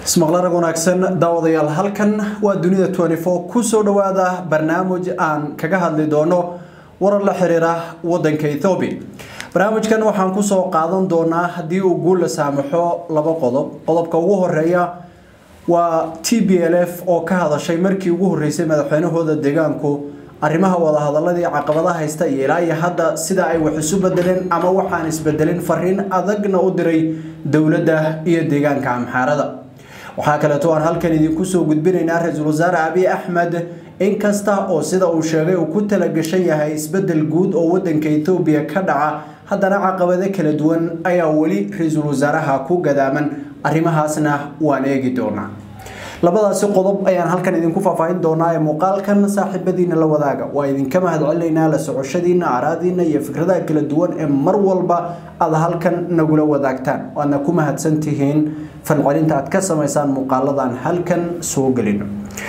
ismaqlarag wanaagsan daawadayaal halkan waa dunida kusoo dhawaada barnaamij aan kaga hadli doono warar la xiriira wadanka ethoobiya barnaamijkan waxaan kusoo qaadan doonaa haddii uu guul la saamaxo laba qodob qodobka ugu horeeya waa t b l f oo ka hadashay markii ugu horeysay madaxweynahooda deegaanku arrimaha wadahadaladii caqabada haysta iyo ilaa iyo hadda sida ay wax isu bedeleen ama waxaan isbedelin fariin adagna u diray dowladda iyo deegaanka amxaarada waxaa kaleeto aan halkan idinku soo gudbinaynaa ra-iisul wasaare abiy axmed inkasta oo sida uu sheegay uu ku talagashan yahay isbedel guud oo wadanka ethoobiya ka dhaca haddana caqabado kala duwan ayaa weli ra-iisul wasaaraha ku gadaaman arrimahaasna waan eegi doonaa labadaasi qodob ayaan halkan idinku faahfaahin doonaa ee muuqaalkan saaxiibadiina la wadaaga waa idinka mahadcelinaynaa la socoshadiina araadiina iyo fikradaha kala duwan ee mar walba aad halkan nagula wadaagtaan waadna ku mahadsantihiin falcelinta aad ka samaysaan muuqaaladan halkan soo gelino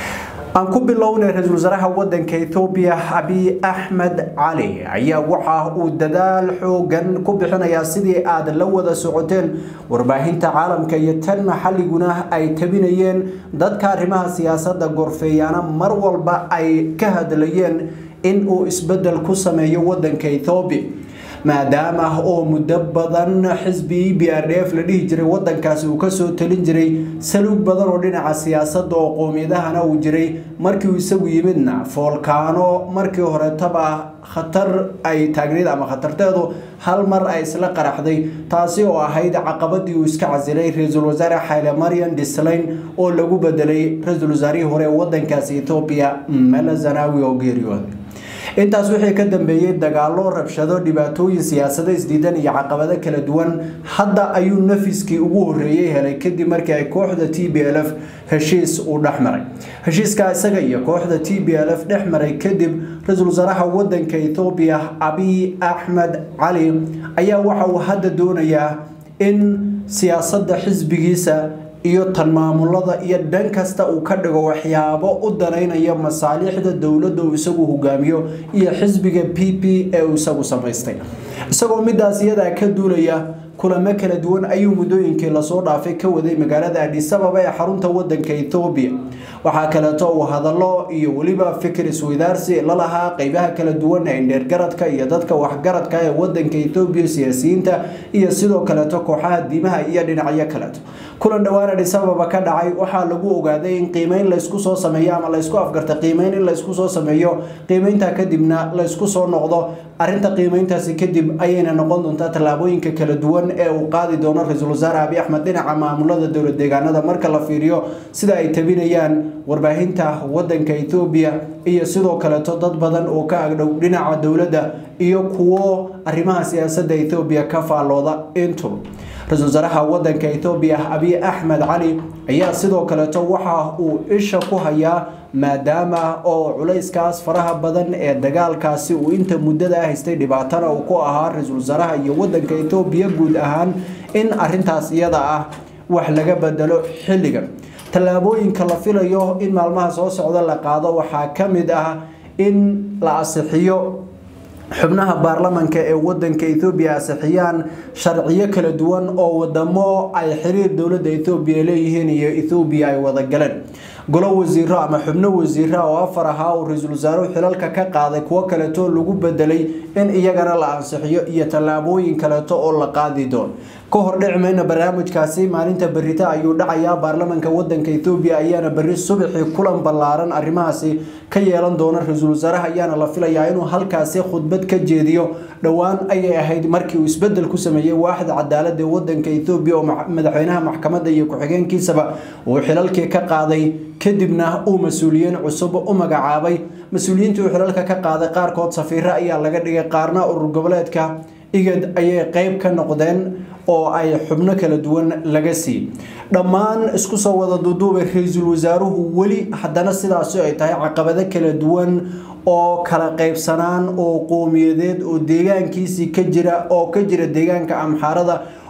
aan ku bilownay ra-iisul wasaaraha wadanka ethoobiya abiy axmed cali ayaa waxa uu dadaal xoogan ku bixinayaa sidii aad la wada socoteen warbaahinta caalamka iyo tan maxalliguna ay tabinayeen dadka arrimaha siyaasadda gorfeeyaana mar walba ay ka hadlayeen in uu isbedel ku sameeyo wadanka ethoobiya maadaama oo muddo badan xisbi b r d f la dhihi jiray wadankaasi uu kasoo talin jiray saluug badan oo dhinaca siyaasadda oo qoomiyadahana uu jiray markii uu isagu yimidna foolkaano markii horetaba khatar ay taagneyd ama khatarteedu hal mar ay isla qaraxday taasi oo ahayd caqabadii uu iska casilay ra-iisul wasaare xayle marian dislayn oo lagu bedelay ra-iisul wasaarihii hore ee wadankaasi ethoobiya mela zanawi oo geeriyooday intaas wixii ka dambeeyey dagaalo rabshado dhibaatooyin siyaasado isdiidan iyo caqabado kala duwan hadda ayuu nafiskii ugu horeeyey helay kadib markii ay kooxda t b l f heshiis uu dhex maray heshiiska isaga iyo kooxda t b l f dhex maray kadib ra-iisul wasaaraha wadanka ethoobiya abiy axmed cali ayaa waxa uu hadda doonayaa in siyaasadda xisbigiisa iyo tan maamulada iyo dhan kasta uu ka dhigo waxyaabo u danaynaya masaalixda dowladda uu isagu hogaamiyo iyo xisbiga p p ee uu isagu samaystay isagoo midaas iyadaa ka duulaya kulamo kala duwan ayuu muddooyinkii lasoo dhaafay ka waday magaalada adhisababa ee xarunta wadanka ethoobiya waxaa kaleeto uu hadallo iyo weliba fikir isweydaarsi lalahaa qeybaha kala duwan ee indheergaradka iyo dadka waxgaradka ee wadanka ethoobiya siyaasiyiinta iyo sidoo kaleeto kooxaha diimaha iyo dhinacyo kaleeto kulan dhowaan adhisababa ka dhacay waxaa lagu ogaaday in qiimeyn laysku soo sameeyo ama laysku afgarta qiimeyn in laysku soo sameeyo qiimeynta kadibna laysku soo noqdo arinta qiimeyntaasi kadib ayayna noqon doontaa tallaabooyinka kala duwan ee uu qaadi doono ra-iisul wasaare abiy axmed dhinaca maamulada dowlad deegaanada marka la fiiriyo sida ay tabinayaan warbaahinta wadanka ethoobiya iyo sidoo kaleeto dad badan oo ka agdhow dhinaca dowladda iyo kuwo arrimaha siyaasadda ethoobiya ka faallooda intuba ra-iisul wasaaraha wadanka ethoobiya abiy axmed cali ayaa sidoo kaleeto waxa uu isha ku hayaa maadaama oo culayskaas faraha badan ee dagaalkaasi uu inta muddada haystay dhibaatana uu ku ahaa ra-iisul wasaaraha iyo wadanka ethoobiya guud ahaan in arintaas iyada ah wax laga bedelo xilligan tallaabooyinka la filayo in maalmaha soo socda la qaado waxaa ka mid ah in la asixiyo xubnaha baarlamanka ee wadanka ethoobiya asixiyaan sharciyo kala duwan oo wadamo ay xiriir dowladda ethoobiya leeyihiin iyo ethoobiya ay wada galeen golo wasiiro ama xubno wasiira oo afar ahaa uu ra-iisul wasaaruhu xilalka ka qaaday kuwo kaleeto lagu bedelay in iyagana la ansixiyo iyo tallaabooyin kaleeto oo la qaadi doono ka hor dhici mayna barnaamijkaasi maalinta berita ayuu dhacayaa baarlamanka wadanka ethoobiya ayaana berri subaxii kulan ballaaran arrimahaasi ka yeelan doona ra-iisul wasaaraha ayaana la filayaa inuu halkaasi khudbad ka jeediyo dhowaan ayay ahayd markii uu isbedel ku sameeyey waaxda cadaalada ee wadanka ethoobiya oo madaxweynaha maxkamadda iyo ku-xigeenkiisaba uu xilalkii ka qaaday kadibna uu mas-uuliyiin cusub u magacaabay mas-uuliyiintii uu xilalka ka qaaday qaarkood safiiro ayaa laga dhigay qaarna urur goboleedka igad ayay qeyb ka noqdeen oo ay xubno kala duwan laga siiyey dhammaan isku soo wada duuduubay ra-iisul wasaaruhu weli haddana sidaasi ay tahay caqabado kala duwan oo kala qaybsanaan oo qowmiyadeed oo deegaankiisii ka jira oo ka jira deegaanka amxaarada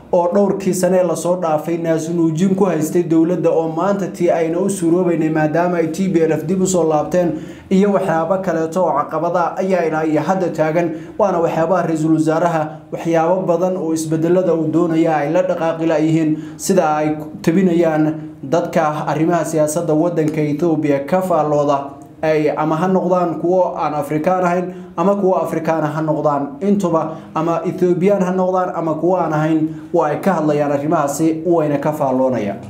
oo dhowrkii sanee lasoo dhaafay naasunuujin ku haystay dowladda oo maanta tii ayna u suroobeynay maadaama ay t b l f dib usoo laabteen iyo waxyaabo kaleeto oo caqabada ayaa ilaa iyo hadda taagan waana waxyaabaha ra-iisul wasaaraha waxyaabo badan oo isbedelada uu doonaya ay la dhaqaaqila yihiin sida ay tabinayaan dadka arrimaha siyaasadda wadanka ethoobiya ka faallooda ay ama ha noqdaan kuwo aan afrikaan ahayn ama kuwo afrikaana ha noqdaan intuba ama ethoobiyan ha noqdaan ama kuwo aan ahayn waa ay ka hadlayaan arrimahaasi wayna ka faalloonayaan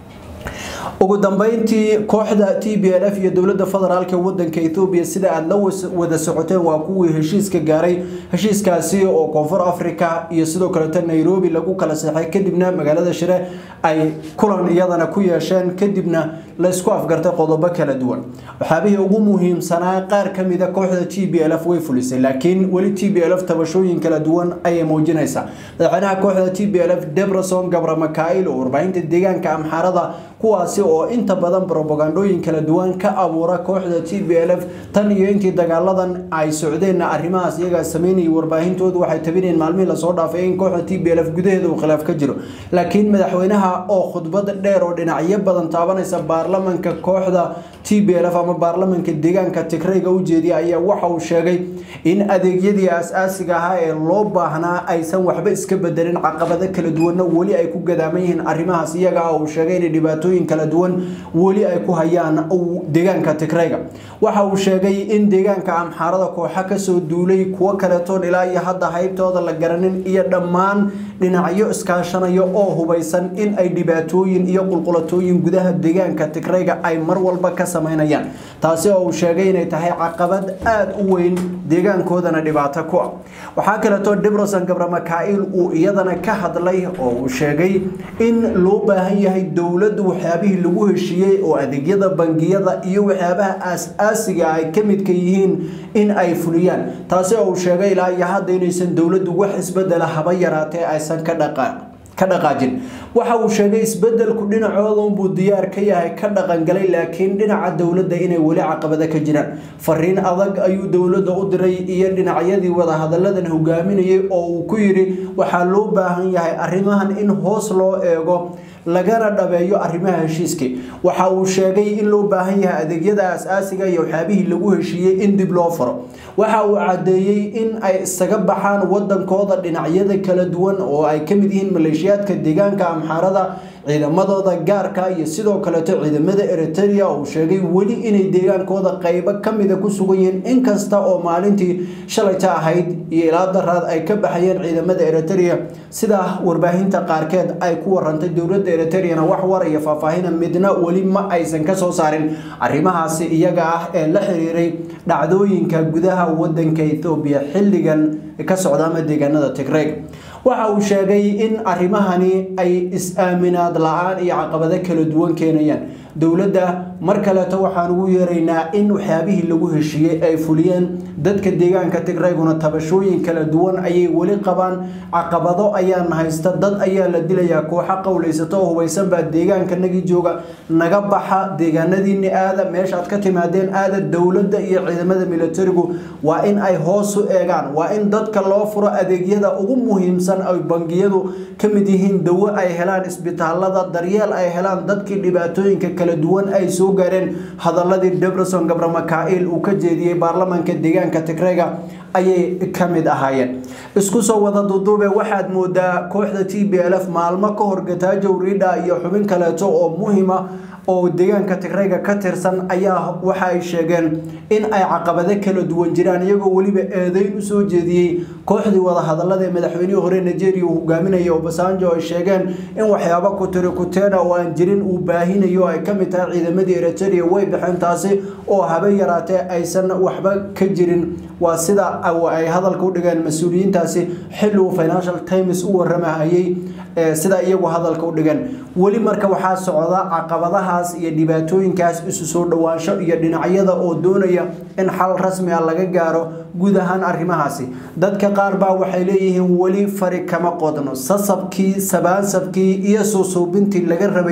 ugu dambeyntii kooxda t b l f iyo dowladda federaalk wadanka ethoobiya sida aada la wada socoteen waa kuwii heshiiska gaaray heshiiskaasi oo koonfur africa iyo sidoo kaleeto nairobi lagu kala seexay kadibna magaalada shire ay kulan iyadana ku yeesheen kadibna laysku afgartay qodobo kala duwan waxyaabihii ugu muhiimsanaa qaar kamida kooxda t b l f way fulisay laakiin weli t b l f tabashooyin kala duwan ayay muujinaysaa madaxweynaha kooxda t b l f debrason gabra makail oo warbaahinta deegaanka amxaarada kuwaasi oo inta badan robagandooyin kala duwan ka abuura kooxda t b l f tan iyo intii dagaaladan ay socdeenna arrimahaas iyagaa sameynayay warbaahintoodu waxay tabinayeen maalmihii lasoo dhaafay in kooxda t b l f gudaheeda uu khilaaf ka jiro laakiin madaxweynaha oo khudbad dheer oo dhinacyo badan taabanaysa baarlamanka kooxda t b l f ama baarlamanka deegaanka tigrayga u jeediya ayaa waxa uu sheegay in adeegyadii as-aasiga ahaa ee loo baahnaa aysan waxba iska bedelin caqabado kala duwanna weli ay ku gadaaman yihiin arrimahaas iyaga uu sheegay inay dhibaatooyin kala duwan weli ay ku hayaan deegaanka tigrayga waxa uu sheegay in deegaanka amxaarada kooxa kasoo duulay kuwo kaletoon ilaa iyo hadda haybtooda la garanin iyo dhammaan dhinacyo iskaashanayo oo hubaysan in ay dhibaatooyin iyo qulqulatooyin gudaha deegaanka tigrayga ay mar walba ka sameynayaan taasi oo uu sheegay inay tahay caqabad aada u weyn deegaankoodana dhibaato ku ah waxaa kaleeto dibrosan gabra makail uu iyadana ka hadlay oo uu sheegay in loo baahan yahay dowladdu waxyaabihii lagu heshiiyey oo adeegyada bangiyada iyo waxyaabaha aas-aasiga ay ka midka yihiin in ay fuliyaan taasi oo uu sheegay ilaa iyo hadda inaysan dowladdu wax isbedela haba yaraatee aysan ka dhaqaan ka dhaqaajin waxa uu sheegay isbedelku dhinacooda unbuu diyaar ka yahay ka dhaqangalay laakiin dhinaca dowladda inay weli caqabado ka jiraan fariin adag ayuu dowladda u diray iyo dhinacyadii wadahadalladan hogaaminayay oo uu ku yidhi waxaa loo baahan yahay arrimahan in hoos loo eego lagana dhabeeyo arrimaha heshiiskii waxa uu sheegay in loo baahan yahay adeegyada as-aasiga iyo waxyaabihii lagu heshiiyey in dib loo furo waxa uu caddeeyey in ay isaga baxaan wadankooda dhinacyada kala duwan oo ay ka mid yihiin maleeshiyaadka deegaanka amxaarada ciidamadooda gaarka iyo sidoo kaleeto ciidamada eritrea uu sheegay weli inay deegaankooda qeybo kamida ku sugan yihiin inkasta oo maalintii shalayta ahayd iyo ilaa daraad ay ka baxayeen ciidamada eritrea sida warbaahinta qaarkeed ay ku warantay dowladda eriterena wax war iyo faahfaahina midna weli ma aysan kasoo saarin arrimahaasi iyaga ah ee la xiriiray dhacdooyinka gudaha wadanka ethoobiya xilligan ka socda ama deegaanada tigreg waxa uu sheegay in arrimahani ay is-aaminaad la-aan iyo caqabado kala duwan keenayaan dowladda mar kaleeto waxaan ugu yeeraynaa in waxyaabihii lagu heshiiyey ay fuliyeen dadka deegaanka tigrayguna tabashooyin kala duwan ayay weli qabaan caqabado ayaana haysta dad ayaa la dilayaa kooxa qowlaysato oo hubaysan baa deegaankanagii jooga naga baxa deegaanadiini aada meeshaad ka timaadeen aada dowladda iyo ciidamada militarigu waa in ay hoos u eegaan waa in dadka loo furo adeegyada ugu muhiimsan ay bangiyadu ka mid yihiin dawo ay helaan isbitaalada daryeel ay helaan dadkii dhibaatooyinka kala duwan ay soo gaareen hadaladii deberson gabra makail uu ka jeediyey baarlamanka deegaanka tigreyga ayay ka mid ahaayeen isku soo wada duduube waxaad moodaa kooxda t b l f maalmo ka hor gataajow riidha iyo xubin kaleeto oo muhima oo deegaanka tigreyga ka tirsan ayaa waxa ay sheegeen in ay caqabado kala duwan jiraan iyagoo weliba eedeyn usoo jeediyey kooxdii wadahadalada ee madaxweynihii hore nigeria uu hogaaminaya obasanjo ay sheegeen in waxyaabo kutiri kuteena oo aan jirin uu baahinayo ay kamid tahay ciidamadii eritrea way baxeen taasi oo habe yaraatee aysan waxba ka jirin waa sida ay hadalka u dhigeen mas-uuliyiintaasi xilli uu financial times u waramahayey sida iyagu hadalka u dhigeen weli marka waxaa socda caqabadahaas iyo dhibaatooyinkaas isu soo dhowaansho iyo dhinacyada oo doonaya in xal rasmi ah laga gaaro guud ahaan arrimahaasi dadka qaar baa waxay leeyihiin weli fari kama qodno sasabkii sabaansabkii iyo suusuubintii laga rabay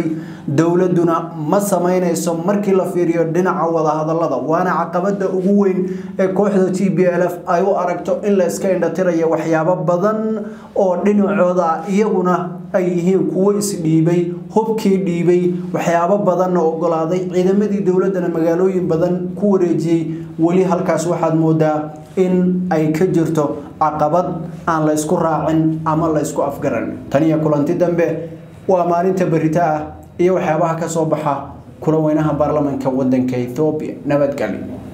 dowladuna ma sameynayso markii la fiiriyo dhinaca wadahadalada waana caqabada ugu weyn ee kooxda t b l f ay u aragto in la iska indhatirayo waxyaabo badan oo dhinacooda ah iyaguna ay yihiin kuwo isdhiibay hubkii dhiibay waxyaabo badanna ogolaaday ciidamadii dowladana magaalooyin badan ku wareejiyey weli halkaas waxaad moodaa in ay ka jirto caqabad aan la ysku raacin ama la ysku afgaran taniyo kulanti dambe waa maalinta berita ah iyo waxyaabaha ka soo baxa kula weynaha baarlamanka wadanka ethoobiya nabadgelyo